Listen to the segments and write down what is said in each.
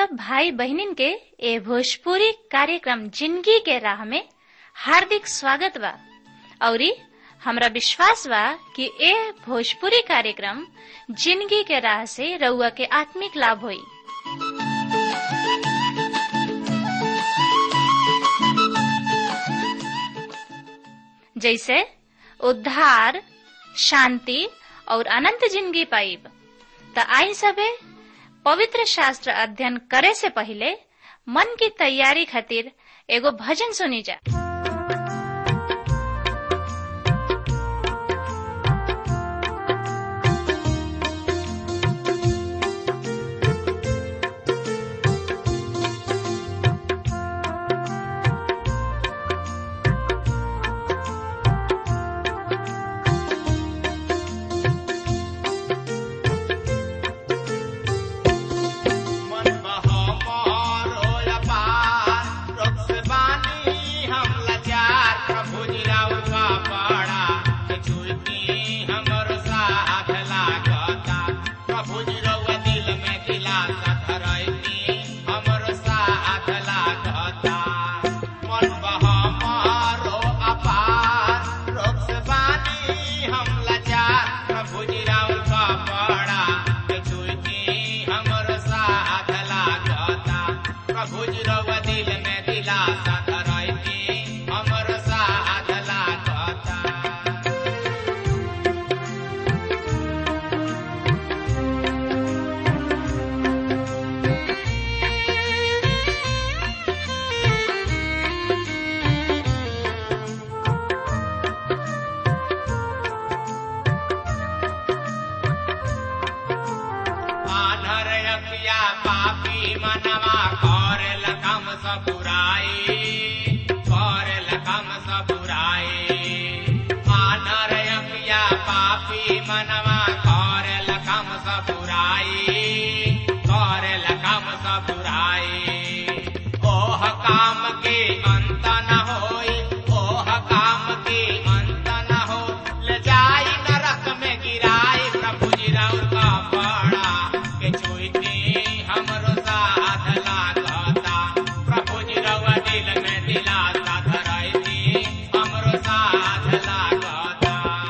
सब भाई बहनिन के ए भोजपुरी कार्यक्रम जिंदगी के राह में हार्दिक स्वागत बा औरी हमरा विश्वास बा कि ए भोजपुरी कार्यक्रम जिंदगी के राह से रउआ के आत्मिक लाभ होई जैसे उद्धार शांति और अनंत जिंदगी पाइब त आई सबे पवित्र शास्त्र अध्ययन करे से पहले मन की तैयारी खातिर एगो भजन सुनी जा मन बहो मोर होया पार, रोग से बानी हम लाचार, प्रभु जी राउर का पाड़ा, कि छुईती हमर साथ लागता। प्रभु जी रउआ दिल में दिलासा धरैती, हमर साथ लागता। मन बहो मोर हो अपार, रोग से बानी हम लाचार, प्रभु जी राउर का पाड़ा, कि छुईती हमर साथ लागता प्रभु जी रउआ दिल में दिलासा धरैती हमर साथ लागता आधर अकिया पापी मनवा करेल कम सब बुराई करेल कम सब बुराई आधर अकिया पापी मनवा करेल कम सब बुराई करेल कम सब बुराई ओह काम के अंत न होई ओह काम के अंत न हो ले जाई नरक में गिराई प्रभु जी राउर का पाड़ा के छुईती हमरो साथ लागता प्रभु जी रउआ दिल में दिलासा धरैती हमरो साथ लागता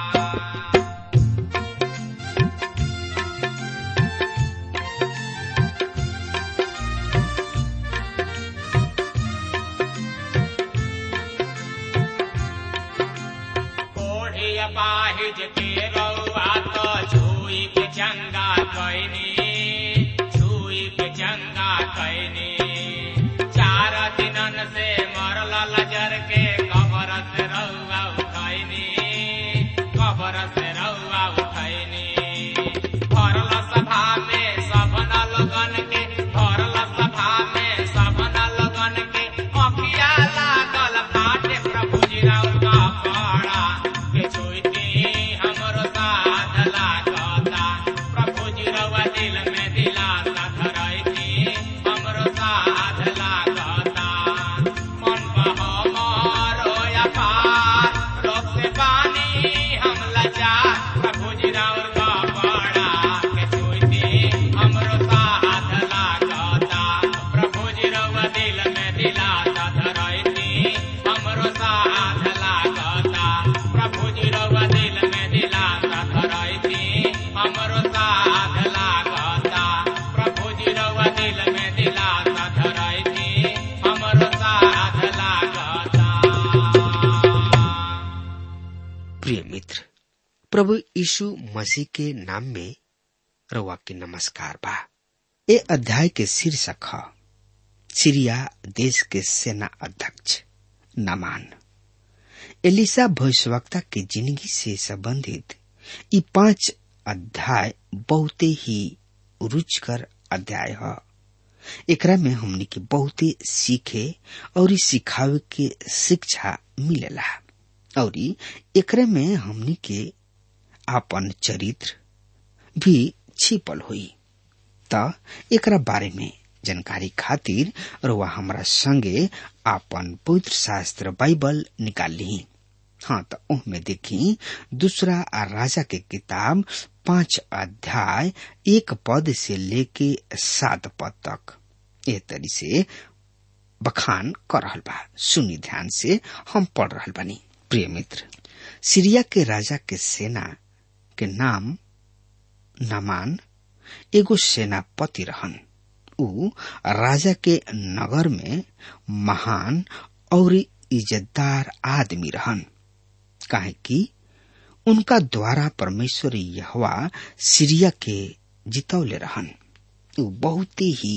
कोढ़ी अपाहिज के रउआ तो छुई के चंगा कैनी छुई के चंगा कैनी चार दिनन से मरल लजर के कबर से रउआ उठैनी कबर से रउआ उठैनी भरल सभा में सपन लगन के भरल सभा में सपन लगन के अखिया लागल फाटे प्रभु जी राउर का पाड़ा के छुईती हमरो साथ लागता प्रभु जी रउआ दिल में दिलासा धरैती हमरो साथ लागता मन बहो मोर होया पार रोग से पानी हम लाचार प्रभु जी राउर का पाड़ा के छुईती हमरो साथ लागता प्रभु जी रउआ दिल में दिलासा धरैती हमरो साथ लागता प्रभु जी रउआ दिल में दिलासा धरैती हमरो साथ लागता प्रभु जी रउआ दिल में दिलासा धरैती हमरो साथ लागता प्रिय मित्र प्रभु यीशु मसीह के नाम में रउआ के नमस्कार बा ए अध्याय के शीर्षक ह सीरिया देश के सेना अध्यक्ष नामान एलिसा भविष्यवक्ता के जिंदगी से संबंधित ई पांच अध्याय बहुते ही रुचकर अध्याय ह एकरा में हमनी के बहुते सीखे और ई सिखावे के शिक्षा मिलेला और एकरे में हमनी के आपन चरित्र भी छिपल हुई त एकरा बारे में जानकारी खातिर रउआ हमरा संगे आपन पवित्र शास्त्र बाइबल निकाल ली हाँ तो ओहमे देखी दूसरा राजा के किताब पांच अध्याय एक पद से लेके सात पद तक ए तरी से बखान कर रहल बा सुनी ध्यान से हम पढ़ रहल बानी प्रिय मित्र सीरिया के राजा के सेना के नाम नमान एगो सेनापति रहन ऊ राजा के नगर में महान और इज्जतदार आदमी रहन काहे कि उनका द्वारा परमेश्वर यहवा सीरिया के जितौले रहन ऊ बहुत ही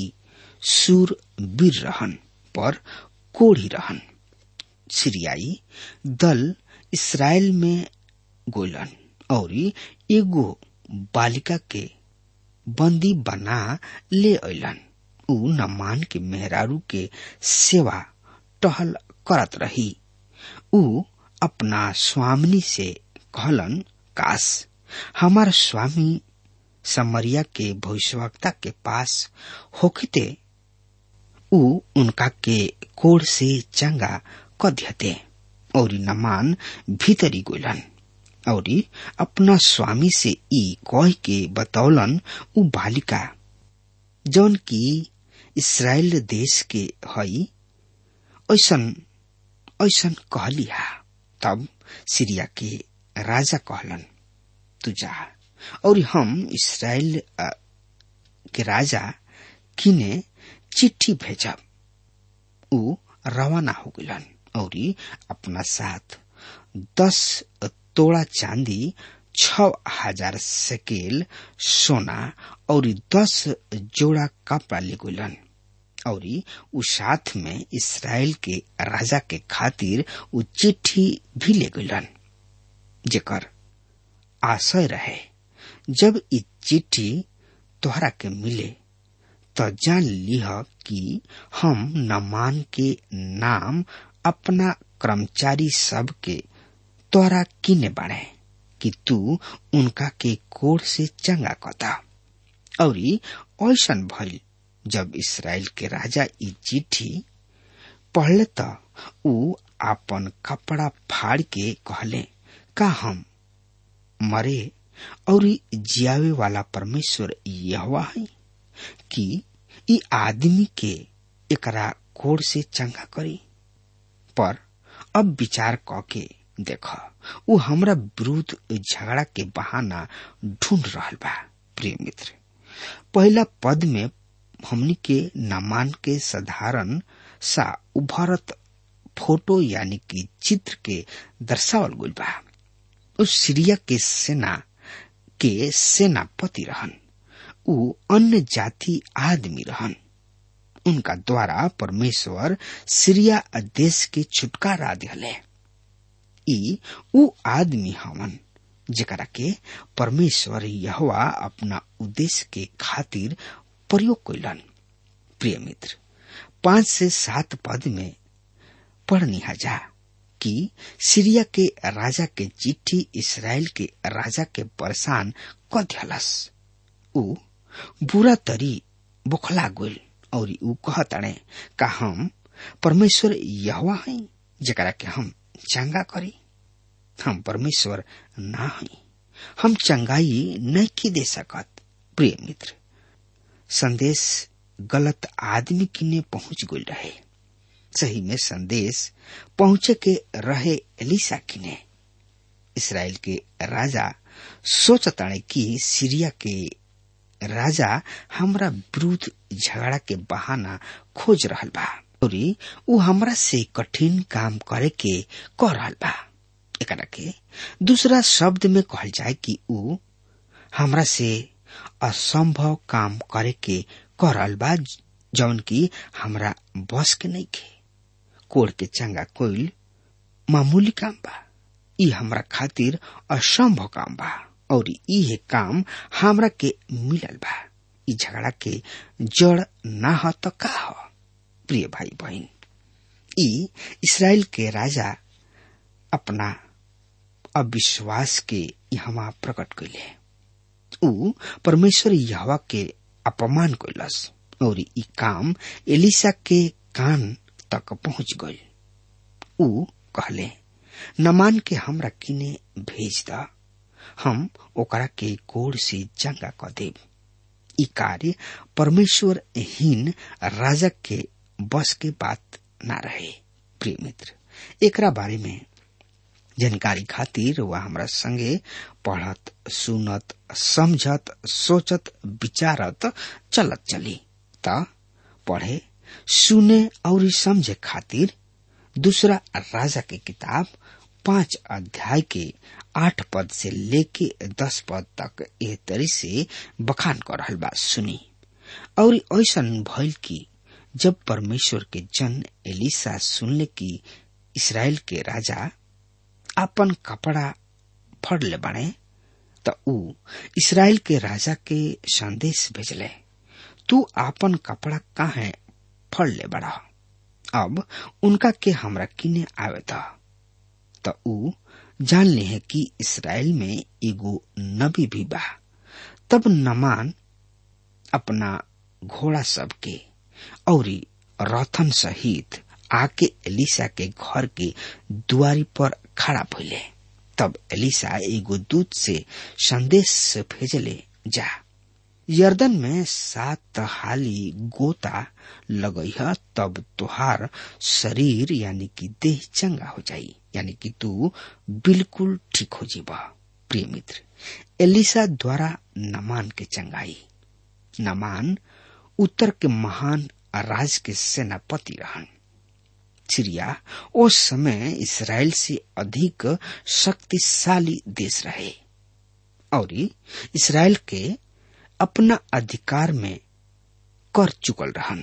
सूरवीर रहन पर कोढ़ी रहन सीरियाई दल इसराइल में गोलन और एगो बालिका के बंदी बना ले अलन ऊ नमान के मेहरारू के सेवा टहल करत रही ऊ अपना स्वामिनी से कहलन काश हमार स्वामी समरिया के भविष्यवक्ता के पास होखते ऊ उनका के कोड़ से चंगा कध्यते और नमान भीतरी गोलन और अपना स्वामी से ई कह के बतौलन ऊ बालिका जौन की इसराइल देश के हई ऐसन ऐसन कहलिहा तब सीरिया के राजा कहलन तू जा और हम इसराइल के राजा किने चिट्ठी भेजब ऊ रवाना हो गलन और अपना साथ दस तोड़ा चांदी छ हजार सेकेल सोना और दस जोड़ा कपड़ा ले गलन और उ साथ में इसराइल के राजा के खातिर उ चिट्ठी भी ले गलन जेकर आशय रहे जब इ चिट्ठी तोहरा के मिले तो जान लिह कि हम नमान के नाम अपना कर्मचारी सब के तोरा किने बाड़े कि तू उनका के कोड़ से चंगा कता और ऐसन भइल जब इसराइल के राजा ई चिट्ठी पढ़ले त ऊ आपन कपड़ा फाड़ के कहले का हम मरे और जियावे वाला परमेश्वर यहवा है कि ई आदमी के एकरा कोड़ से चंगा करी पर अब विचार क के देख ऊ हमरा विरुद्ध झगड़ा के बहाना ढूंढ रहल बा प्रिय मित्र पहला पद में हमनी के नामान के साधारण सा उभरत फोटो यानी कि चित्र के दर्शावल गइल बा उस सीरिया के सेना के सेनापति रहन ऊ अन्य जाति आदमी रहन उनका द्वारा परमेश्वर सीरिया देश के छुटकारा दिले ई ऊ आदमी हवन जेकरा के परमेश्वर यहवा अपना उद्देश्य के खातिर प्रयोग कैलन प्रिय मित्र पांच से सात पद में पढ़नी जा कि सीरिया के राजा के चिट्ठी इसराइल के राजा के परेशान क दियलस ऊ बुरा तरी बुखला गोल और ऊ कहतणे का हम परमेश्वर यहवा है जकरा के हम चंगा करी हम परमेश्वर ना हई हम चंगाई नहीं की दे सकत प्रिय मित्र संदेश गलत आदमी किने पहुंच गई रहे सही में संदेश पहुंचे के रहे एलिसा किने इसराइल के राजा सोचताणे कि सीरिया के राजा हमरा विरुद्ध झगड़ा के बहाना खोज रहल बा और ऊ हमरा से कठिन काम करे के कह रहल बा एकरा के दूसरा शब्द में कहल जाए कि ऊ हमरा से असंभव काम करे के कह रहल बा जौन की हमरा बस के नहीं खे कोड़ के चंगा कोइल मामूली काम बा ई हमरा खातिर असंभव काम बा और इहे काम हमरा के मिलल बा ई झगड़ा के जड़ ना हो तो का हो प्रिय भाई बहन ई इसराइल के राजा अपना अविश्वास के यहाँ प्रकट कैले ऊ परमेश्वर यहवा के अपमान कैलस और ई काम एलिसा के कान तक पहुंच गई ऊ कहले नमान के हमरा किने भेज द हम ओकरा के कोड़ से चंगा क देब ई कार्य परमेश्वर हीन राजा के बस के बात ना रहे प्रिय मित्र एकरा बारे में जानकारी खातिर वह हमरा संगे पढ़त सुनत समझत सोचत विचारत चलत चली त पढ़े सुने और समझे खातिर दूसरा राजा के किताब पांच अध्याय के आठ पद से लेके दस पद तक एह तरी से बखान कर रहल बा सुनी और ऐसा भइल कि जब परमेश्वर के जन एलिसा सुनले कि इसराइल के राजा अपन कपड़ा फड़ ले बने त ऊ इसराइल के राजा के संदेश भेजले तू आपन कपड़ा काहे फड़ ले बड़ा अब उनका के हमरा किने आवे था त ऊ जान ले है कि इसराइल में एगो नबी भी बा तब नमान अपना घोड़ा सब के और रथन सहित आके एलिसा के घर के दुआरी पर खड़ा भइले तब एलिसा एगो दूत से संदेश भेजले जा यर्दन में सात हाली गोता लगई है तब तुहार शरीर यानी कि देह चंगा हो जाई यानी कि तू बिल्कुल ठीक हो जीबा प्रिय मित्र एलिसा द्वारा नमान के चंगाई नमान उत्तर के महान राज के सेनापति रहन सीरिया उस समय इसराइल से अधिक शक्तिशाली देश रहे और इसराइल के अपना अधिकार में कर चुकल रहन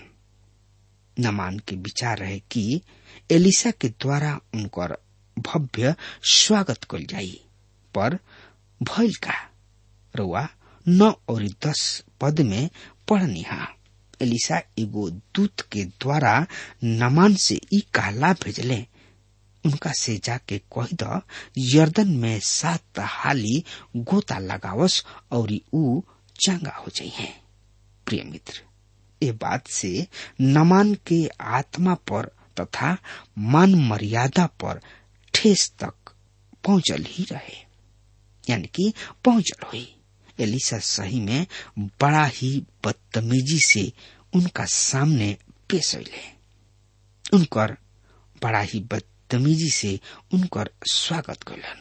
नमान के विचार रहे कि एलिसा के द्वारा उनकर भव्य स्वागत कल जाई पर भइल का रुआ नौ और दस पद में पढ़निहा एलिसा एगो दूत के द्वारा नमान से ई कहला भेजले उनका से जाके कह द यर्दन में सात हाली गोता लगावस और ऊ चंगा हो जाइए प्रिय मित्र ये बात से नमान के आत्मा पर तथा मान मर्यादा पर ठेस तक पहुंचल ही रहे यानी कि पहुंचल हुई एलिसा सही में बड़ा ही बदतमीजी से उनका सामने पेश अले उनकर बड़ा ही बदतमीजी से उनकर स्वागत कैलन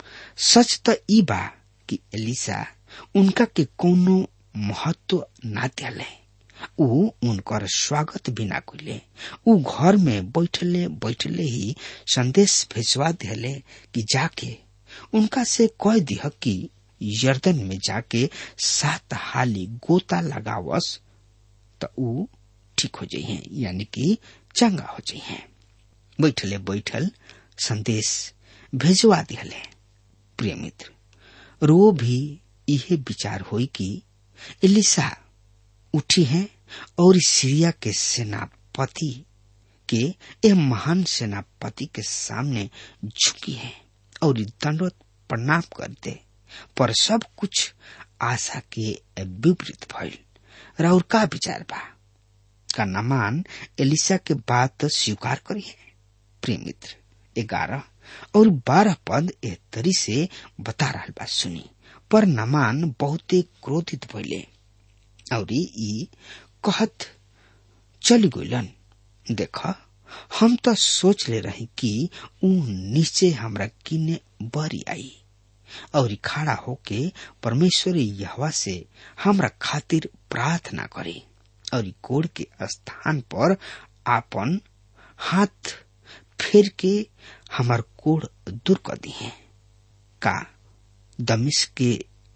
सच त ई बा कि एलिसा उनका के कोनो महत्व ना दिले ऊ उनकर स्वागत भी ना कैले ऊ घर में बैठले बैठले ही संदेश भेजवा दिले कि जाके उनका से कह दिह कि यर्दन में जाके सात हाली गोता लगावस त ऊ ठीक हो जाइए यानी कि चंगा हो जाइए बैठले बैठल संदेश भेजवा दिले प्रिय मित्र रो भी यह विचार हुई कि एलिसा उठी है और सीरिया के सेनापति के यह महान सेनापति के सामने झुकी है और दंडवत प्रणाम करते पर सब कुछ आशा के विपरीत भइल राउर का विचार बा का नमान एलिसा के बात स्वीकार करी है प्रिय मित्र ग्यारह और बारह पद ए तरी से बता रहा बा सुनी पर नमान बहुते क्रोधित भइले और ई कहत चली गइलन देख हम तो सोच ले रही कि ऊ नीचे हमरा किने बरी आई और खड़ा होके परमेश्वर यहवा से हमरा खातिर प्रार्थना करे और कोड़ के स्थान पर आपन हाथ फेर के हमार कोड़ दूर कर दी है का दमिश के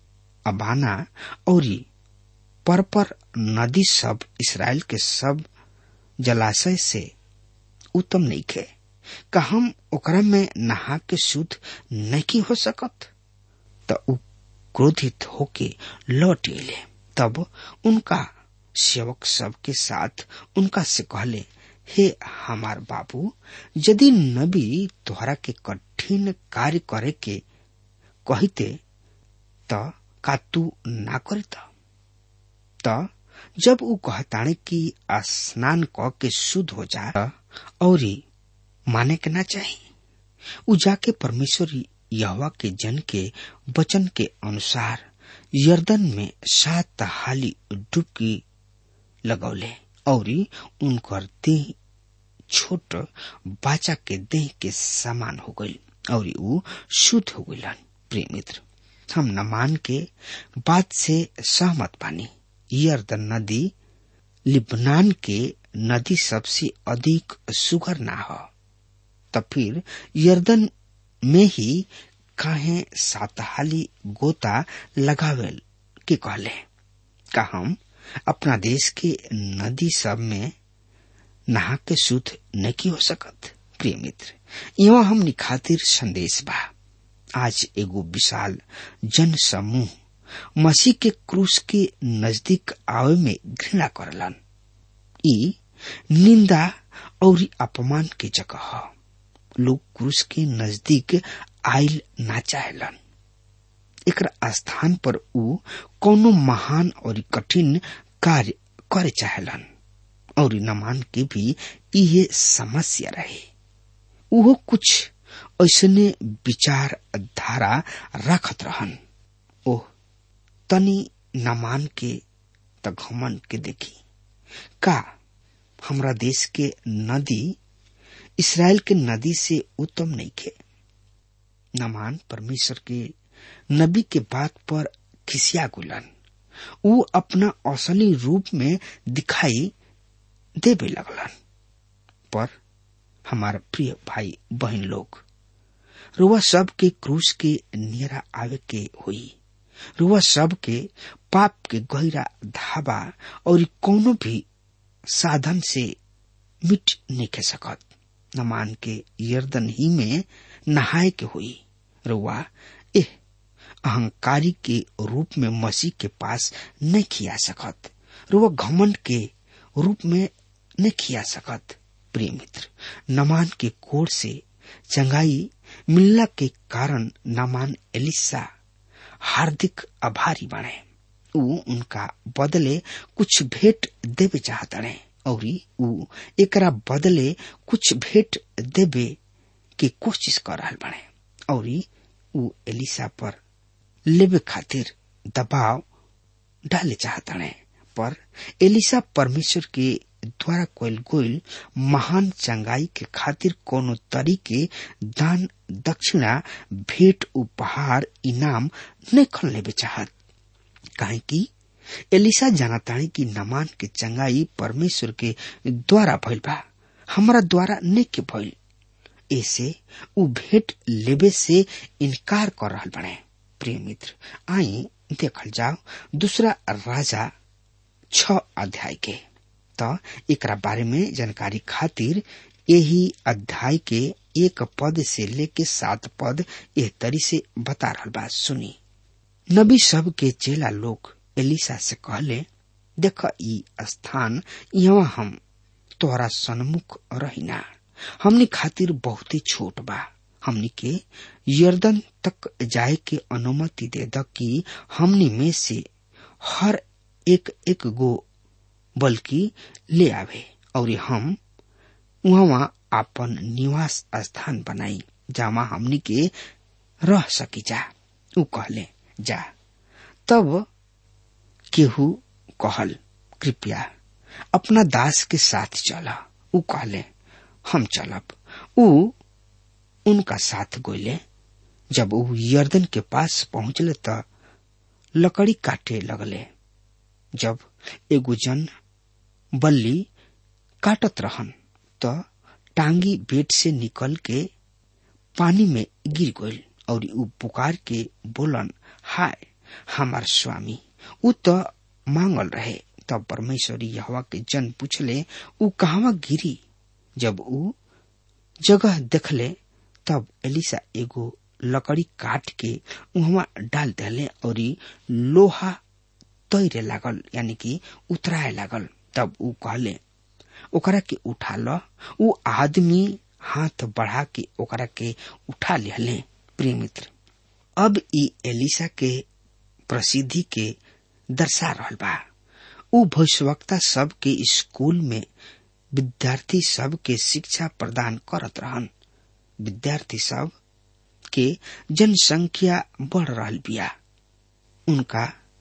अबाना और परपर नदी सब इसराइल के सब जलाशय से उत्तम नहीं खे का हम ओकरा में नहा के शुद्ध नहीं हो सकत त उ क्रोधित होके लौट अले तब उनका सेवक सब के साथ उनका से कहले हे हमार बाबू यदि नबी तोहरा के कठिन कार्य करे के कहते त का तू ना करता त जब ऊ कहताणे कि स्नान क के शुद्ध हो जा और माने के ना चाहिए ऊ जाके परमेश्वर यहवा के जन के वचन के अनुसार यर्दन में सात हाली डुबकी लगौले और उनकर देह छोट बाचा के देह के समान हो गई और ऊ शुद्ध हो गई प्रिय मित्र हम नमान के बात से सहमत पानी यर्दन नदी लिबनान के नदी सबसे अधिक सुगर ना हो तब फिर यर्दन में ही काहे सातहाली गोता लगावेल के कहले का हम अपना देश के नदी सब में नहा के शुद्ध नहीं हो सकत प्रिय मित्र यहाँ हमनी खातिर संदेश बा आज एगो विशाल जन समूह मसीह के क्रूस के नजदीक आवे में घृणा करलन ई निंदा और अपमान के जगह ह लोग क्रूस के नजदीक आयल ना चाहेलन एक स्थान पर ऊ कोनो महान और कठिन कार्य करे चाहेलन और नमान के भी इहे समस्या रहे उहो कुछ ऐसने विचार धारा रखत रहन ओह तनी नमान के त घमन के देखी का हमरा देश के नदी इसराइल के नदी से उत्तम नहीं खे नमान परमेश्वर के नबी के बात पर खिसिया गुलन ऊ अपना असली रूप में दिखाई देवे लगलन पर हमारा प्रिय भाई बहन लोग रुआ सब के क्रूस के नियरा आवे के हुई रुआ सब के पाप के गहरा धाबा और कोनो भी साधन से मिट नहीं खे सकत नमान के यर्दन ही में नहाए के हुई रुआ एह अहंकारी के रूप में मसीह के पास नहीं खिया सकत रुआ घमंड के रूप में नहीं खिया सकत प्रिय मित्र नमान के कोर से चंगाई मिलना के कारण नमान एलिसा हार्दिक आभारी बने ऊ उनका बदले कुछ भेंट देवे चाहतड़े और ऊ एकरा बदले कुछ भेंट देवे के कोशिश कर रहा बने और ऊ एलिसा पर लेवे खातिर दबाव डाले चाहतड़े पर एलिसा परमेश्वर के द्वारा कोयल गोयल महान चंगाई के खातिर कोनो तरीके दान दक्षिणा भेंट उपहार इनाम नहीं खन लेवे चाहत काहे कि एलिसा जानतानी कि नमान के चंगाई परमेश्वर के द्वारा भइल बा हमरा द्वारा नहीं के भइल ऐसे उ भेंट लेवे से इनकार कर रहा बने प्रिय मित्र आई देखल जाओ दूसरा राजा छ अध्याय के त एकरा बारे में जानकारी खातिर यही अध्याय के एक पद से लेके सात पद एह तरी से बता रहा बा सुनी नबी सब के चेला लोग एलिसा से कहले देख ई स्थान यहाँ हम तोहरा सन्मुख रहिना हमनी खातिर बहुत ही छोट बा हमनी के यर्दन तक जाए के अनुमति दे द कि हमनी में से हर एक एक गो बल्कि ले आवे और हम वहाँ आपन निवास स्थान बनाई जामा हमनी के रह सकी जा उ कहले जा तब केहू कहल कृपया अपना दास के साथ चला उ कहले हम चलब उ उनका साथ गोले जब उ यर्दन के पास पहुंचले त लकड़ी काटे लगले जब एगो जन बल्ली काटत रहन त टांगी बेट से निकल के पानी में गिर गईल और उ पुकार के बोलन हाय हमार स्वामी उ त मांगल रहे तब परमेश्वरी हवा के जन पूछले उ कहवा गिरी जब उ जगह देखले तब एलिसा एगो लकड़ी काट के उहवा डाल देले और लोहा तैरे लागल यानी कि उतराए लागल तब उ कहले ओकरा के उठा ल उ आदमी हाथ बढ़ा के ओकरा के उठा लिहले प्रिय मित्र अब ई एलिसा के प्रसिद्धि के दर्शा रहल बा उ भविष्यवक्ता सब के स्कूल में विद्यार्थी सब के शिक्षा प्रदान करत रहन विद्यार्थी सब के जनसंख्या बढ़ रहल बिया उनका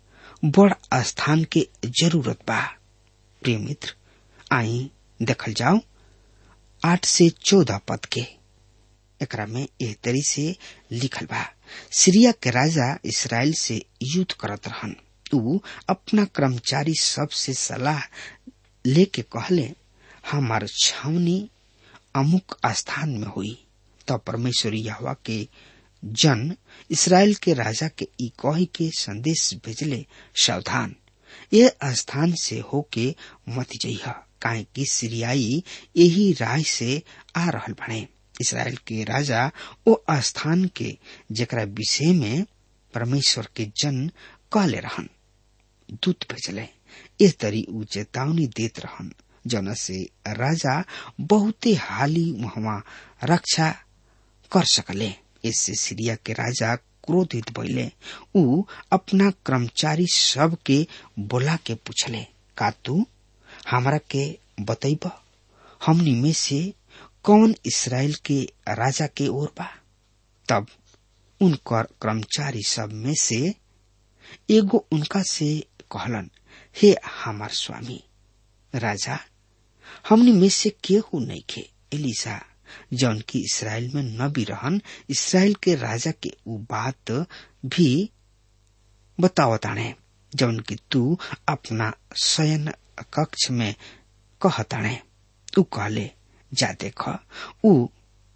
बड़ स्थान के जरूरत बा प्रिय मित्र आई देखल जाओ आठ से चौदह पद के एकरा में एह तरी से लिखल बा सीरिया के राजा इसराइल से युद्ध करत रहन ऊ अपना कर्मचारी सब से सलाह लेके कहले हमार छावनी अमुक स्थान में हुई तब परमेश्वर यहवा के जन इसराइल के राजा के ई कही के संदेश भेजले सावधान ये स्थान से होके मत जइह काहे कि सीरियाई यही राह से आ रहल बने इसराइल के राजा ओ स्थान के जेकरा विषय में परमेश्वर के जन कहले रहन दूत भेजले इस तरी ऊ चेतावनी देत रहन जन से राजा बहुते हाली वहां रक्षा कर सकले इससे सीरिया के राजा क्रोधित भइले ऊ अपना कर्मचारी सब के बोला के पूछले का तू हमरा के बतैब हमनी में से कौन इसराइल के राजा के ओर बा तब उनकर कर्मचारी सब में से एगो उनका से कहलन हे हमार स्वामी राजा हमनी में से केहू नहीं खे एलिसा जौन की इसराइल में न भी रहन इसराइल के राजा के उ बात भी बतावताणे जौन की तू अपना शयन कक्ष में कहताणे तू कहले जा देख उ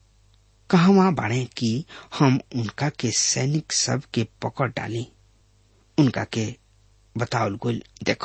कहवा बाणे कि हम उनका के सैनिक सब के पकड़ डाली उनका के बतावल गोल देख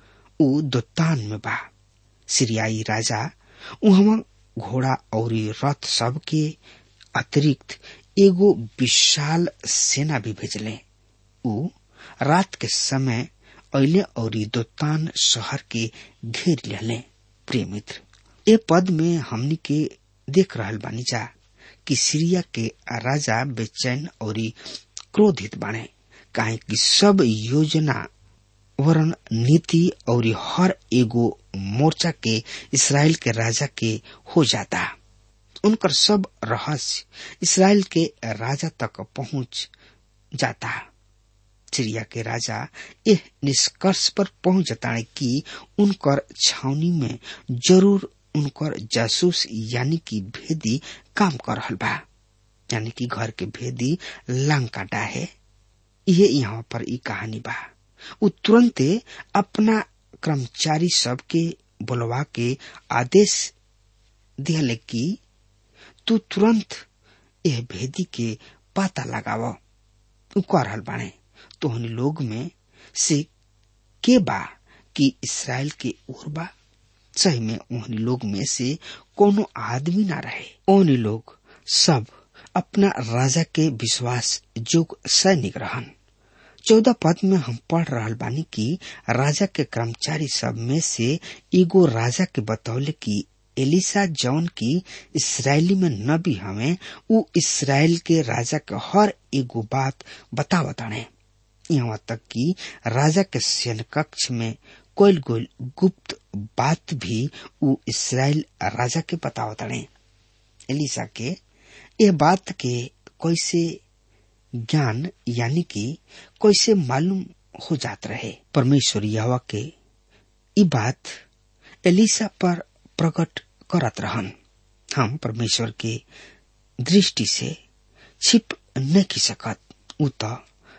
उ दोतान में बा सीरियाई राजा उहवा घोड़ा और रथ सब के अतिरिक्त एगो विशाल सेना भी भेजले उ रात के समय अले और दोतान शहर के घेर लेले प्रिय मित्र ए पद में हमनी के देख रहल बानी जा कि सीरिया के राजा बेचैन और क्रोधित बाने काहे कि सब योजना वरण नीति और हर एगो मोर्चा के इसराइल के राजा के हो जाता उनकर सब रहस्य इसराइल के राजा तक पहुंच जाता सीरिया के राजा यह निष्कर्ष पर पहुंच जाता है कि उनकर छावनी में जरूर उनकर जासूस यानी कि भेदी काम कर रहल बा यानी कि घर के भेदी लांग काटा है ये यहाँ पर ई कहानी बा उ तुरंते अपना कर्मचारी सब के बुलवा के आदेश दिहले कि तू तुरंत यह भेदी के पता लगाव उ कह रहल बाणे तोहनी लोग में से के बा कि इसराइल के ओर बा सही में ओहनी लोग में से कोनो आदमी ना रहे ओहनी लोग सब अपना राजा के विश्वास जोग सैनिक रहन चौदह पद में हम पढ़ रहा बानी कि राजा के कर्मचारी सब में से एगो राजा के बतौले कि एलिसा जौन की इसराइली में न भी हमें उ इसराइल के राजा के हर एगो बात बतावताणे यहाँ तक कि राजा के सैन्य कक्ष में कोयल गोल गुप्त बात भी उ इसराइल राजा के बतावताणे एलिसा के यह बात के कैसे ज्ञान यानी कि कैसे मालूम हो जात रहे परमेश्वर यहवा के ई बात एलिसा पर प्रकट करत रहन हम परमेश्वर के दृष्टि से छिप न की सकत उ तो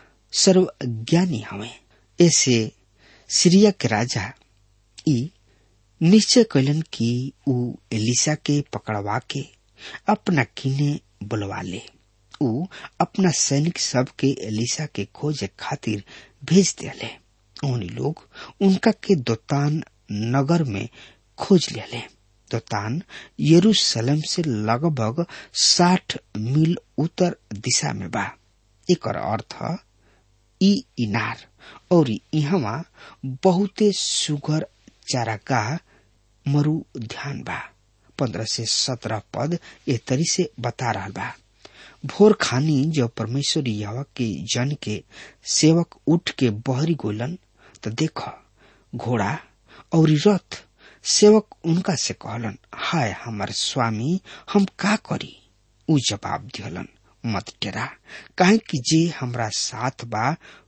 सर्वज्ञानी हवे ऐसे सीरिया के राजा ई निश्चय कैलन कि उ एलिसा के पकड़वा के अपना किने बुलवा ले उ अपना सैनिक सब के एलिसा के खोजे खातिर भेज दिले उन्हीं लोग उनका के दोतान नगर में खोज लिया दोतान यरूशलेम से लगभग साठ मील उत्तर दिशा में बा एक अर्थ ई इनार और यहाँ बहुते सुगर चारागाह मरु ध्यान बा पंद्रह से सत्रह पद ए तरी से बता रहा बा भोर खानी जब परमेश्वर यवा के जन के सेवक उठ के बहरी गोलन तो देख घोड़ा और रथ सेवक उनका से कहलन हाय हमार स्वामी हम का करी उ जवाब दिहलन मत टेरा काहे कि जे हमरा साथ बा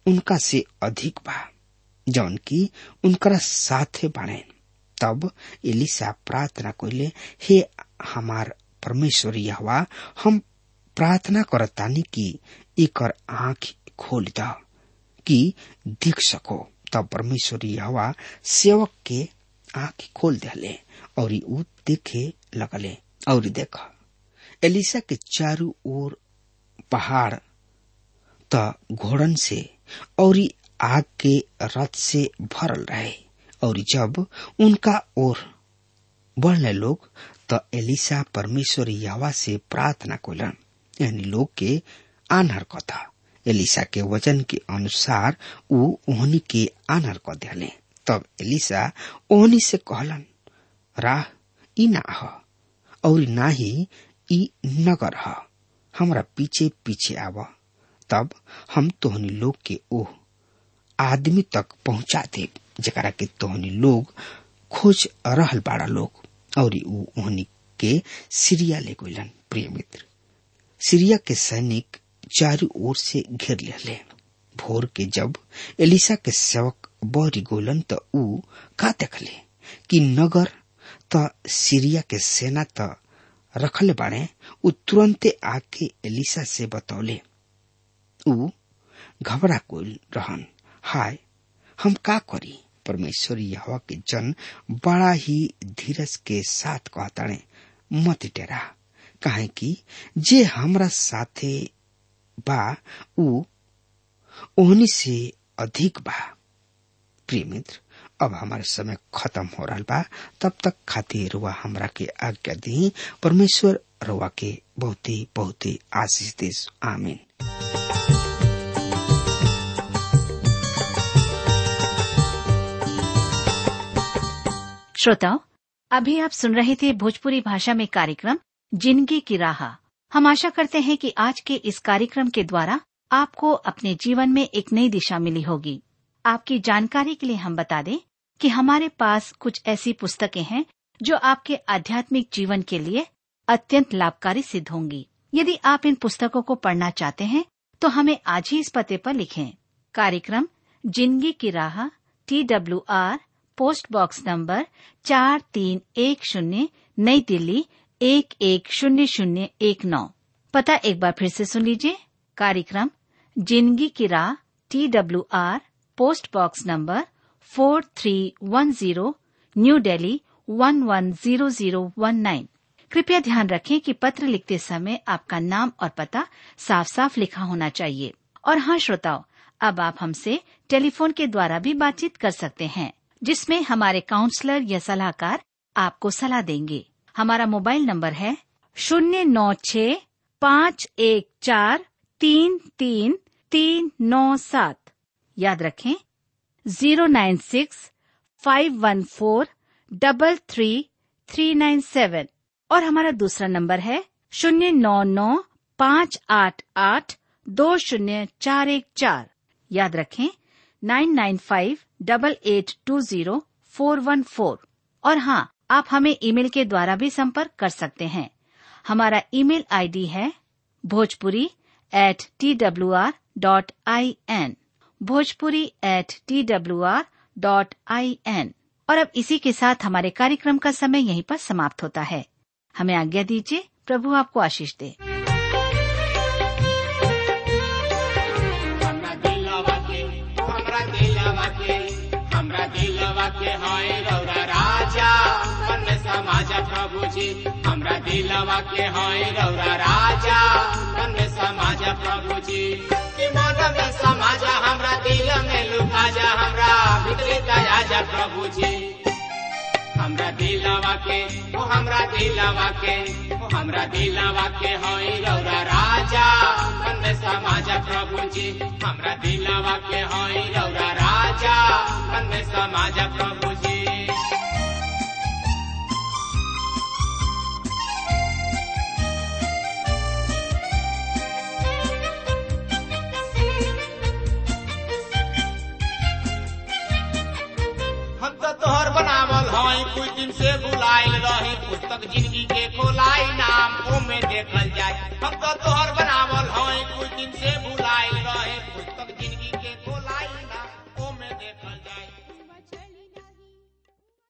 उनका से अधिक बा जौन की उनकरा साथे बाड़े तब एलिसा प्रार्थना कइले हे हमार परमेश्वर यहवा हम प्रार्थना करतानी कि एकर आंख खोल द कि देख सको तब परमेश्वर यहवा सेवक के आंख खोल दिले और ऊ देखे लगले और देख एलिसा के चारों ओर पहाड़ त घोड़न से और आग के रथ से भरल रहे और जब उनका ओर बढ़ने लोग तो एलिसा परमेश्वर यहवा से प्रार्थना कोलन यानी लोग के आनहर कथा एलिसा के वचन के अनुसार ऊ ओहनी के आनहर क दिले तब एलिसा ओहनी से कहलन राह ई ना ह और ना ही ई नगर ह हमरा पीछे पीछे आव तब हम तोहनी लोग के ओह आदमी तक पहुंचा दे जकरा के तोहनी लोग खोज रहल बाड़ा लोग और ऊ ओहनी के सीरिया ले गइलन प्रिय मित्र सीरिया के सैनिक चारों ओर से घेर ले भोर के जब एलिसा के सेवक बहरी गोलन त ऊ का देखले कि नगर त सीरिया के सेना त रखले बाड़े ऊ तुरंते आके एलिसा से बतौले ऊ घबरा कोल रहन हाय हम का करी परमेश्वर यहवा के जन बड़ा ही धीरज के साथ कहताड़े मत डेरा काहे कि जे हमरा साथे बा ऊ ओहनी से अधिक बा प्रिय मित्र अब हमारे समय खत्म हो रहा बा तब तक खातिर रुआ हमरा के आज्ञा दी परमेश्वर रुआ के बहुत ही बहुत ही आशीष देश आमीन श्रोताओं अभी आप सुन रहे थे भोजपुरी भाषा में कार्यक्रम जिंदगी की राह हम आशा करते हैं कि आज के इस कार्यक्रम के द्वारा आपको अपने जीवन में एक नई दिशा मिली होगी आपकी जानकारी के लिए हम बता दें कि हमारे पास कुछ ऐसी पुस्तकें हैं जो आपके आध्यात्मिक जीवन के लिए अत्यंत लाभकारी सिद्ध होंगी यदि आप इन पुस्तकों को पढ़ना चाहते हैं तो हमें आज ही इस पते पर लिखें कार्यक्रम जिंदगी की राह T W R post box number चार तीन एक शून्य नई दिल्ली एक एक शून्य शून्य एक नौ पता एक बार फिर से सुन लीजिए कार्यक्रम जिंदगी की राह T W R post box number four three one zero new Delhi one one zero zero one nine कृपया ध्यान रखें कि पत्र लिखते समय आपका नाम और पता साफ साफ लिखा होना चाहिए और हाँ श्रोताओं अब आप हमसे टेलीफोन के द्वारा भी बातचीत कर सकते हैं जिसमें हमारे काउंसलर या सलाहकार आपको सलाह देंगे हमारा मोबाइल नंबर है शून्य नौ छ पाँच एक चार तीन तीन तीन नौ सात याद रखें zero nine six five one four double three three nine seven और हमारा दूसरा नंबर है शून्य नौ नौ पाँच आठ आठ दो शून्य चार एक चार याद रखें nine nine five double eight two zero four one four और हाँ आप हमें ईमेल के द्वारा भी संपर्क कर सकते हैं हमारा ईमेल आईडी है Bhojpuri at T W R dot I N Bhojpuri at T W R dot I N और अब इसी के साथ हमारे कार्यक्रम का समय यहीं पर समाप्त होता है हमें आज्ञा दीजिए प्रभु आपको आशीष दे हमरा दिलवा के हमरा दिलवा के हमरा दिलवा के हाय रौरा राजा मन समाज प्रभु जी हमरा दिलवा के हाय रौरा राजा मन समाज प्रभु जी कि मन में समाज हमरा दिल में लुका जा हमरा भीतरी दया जा प्रभु जी हमरा दिलवा के ओ हमरा दिलवा के ओ हमरा दिलवा के होई रौरा राजा मन समाज प्रभु जी हमरा दिलवा के होई रौरा राजा मन समाज प्रभु जी हम तो तोहर बनावल हई कुछ दिन से बुलाइल रही पुस्तक जिंदगी के खोलाई नाम ओमे देखल जाए हम तो तोहर बनावल हई कुछ दिन से